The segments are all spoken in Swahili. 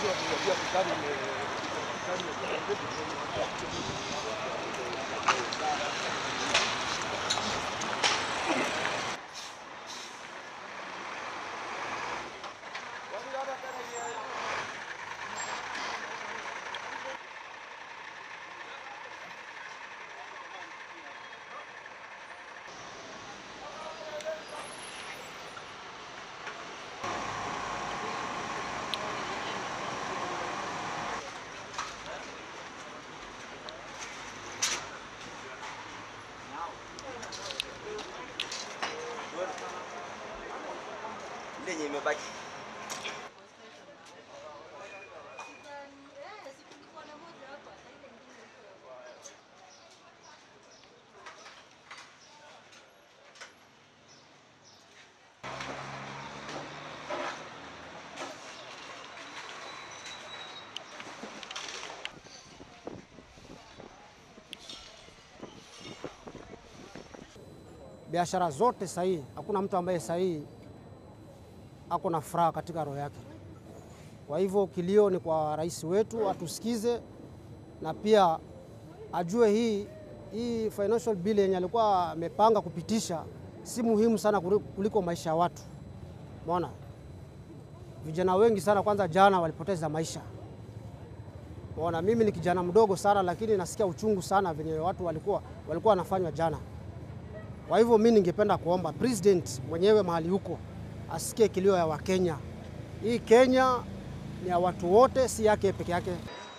ile yenye imebaki biashara zote sahihi, hakuna mtu ambaye sahihi ako na furaha katika roho yake. Kwa hivyo kilio ni kwa rais wetu atusikize, na pia ajue hii hii financial bill yenye alikuwa amepanga kupitisha si muhimu sana kuri- kuliko maisha ya watu. Umeona, vijana wengi sana kwanza jana walipoteza maisha. Umeona, mimi ni kijana mdogo sana, lakini nasikia uchungu sana venye watu walikuwa walikuwa wanafanywa jana. Kwa hivyo mi ningependa kuomba president mwenyewe mahali huko asikie kilio ya Wakenya. Hii Kenya ni ya watu wote, si yake peke yake.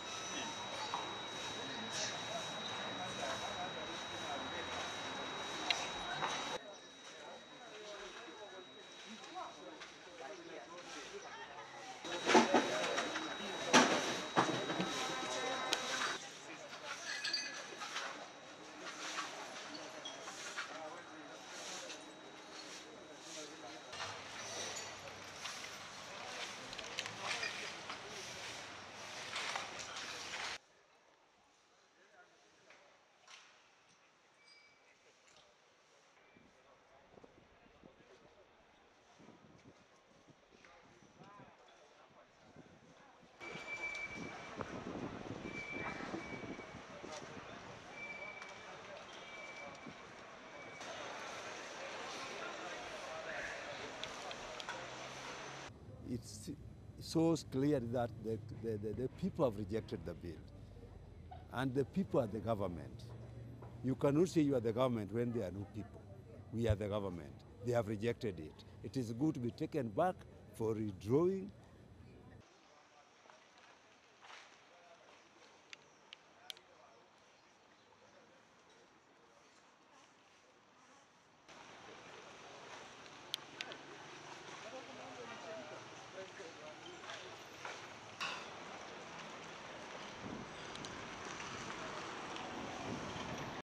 it's so clear that the, the, the, the people have rejected the bill. And the people are the government. You cannot say you are the government when there are no people. We are the government. They have rejected it. It is good to be taken back for redrawing